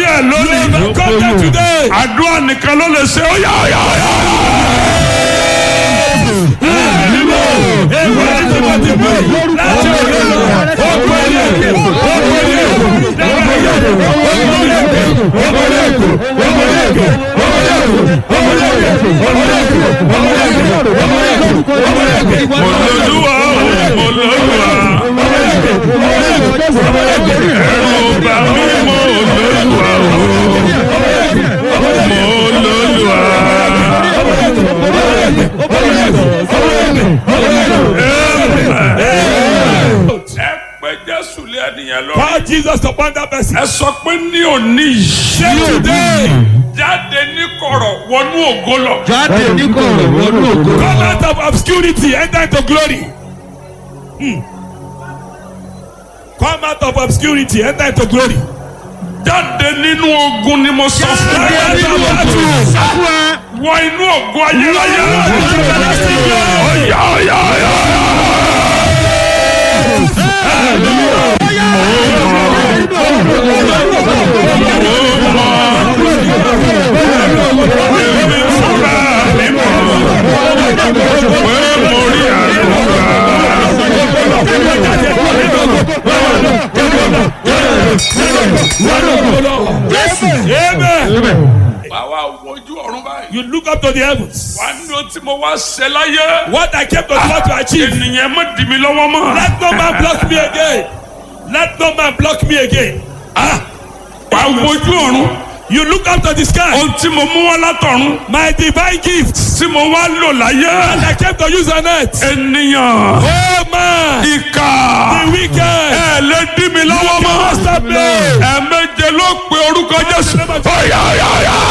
borí ẹ̀ lónìí. You overcome them today. àdúrà nìkan ló lè ṣe ó yá ó yá ó yá. mo lóluwà o mo lóluwà. ẹ̀rù bà mí mo lóluwà o mo lóluwà. ẹ pé jésù lé ẹnìyẹn lọ. Call Jesus upon that person. ẹ sọ pé ní òní yìí. Say today, jáde ní kọ̀rọ̀ wọnú ògo lọ. jáde ní kọ̀rọ̀ wọnú ògo. come out of obscurity, enter into glory. Hmm. Come out of obscurity, enter into glory. jáde nínú ogun ni mo sọ fún Come ẹ. out of battle. wọ inú ògo ayérayé. Everlasting glory. ọ̀yà ọ̀yà ọ̀yà. èmi fúnra mi mọ̀ pé mo rí àlùkà. Amen. báwa wojú ọ̀run báyìí. You look up to the heavens. wà á ní ohun tí mo wá ṣe láyé. What I came to try to achieve. ènìyàn má dì mí lọ́wọ́ mọ́. Let no man block me again. Let no man block me again. wà á wojú ọ̀run. You look up to the sky. ohun tí mo mú wá látọ̀run. My divine gift. tí mo wá lò láyé. And I came to use on it. ènìyàn. Oh man. ìkà. The wicked. ẹ lè dì mí lọ́wọ́ mọ́. Stop me. ẹ̀ẹ̀méje ló pe orúkọ Jésù. ọ̀yà ọ̀yà ọ̀yà.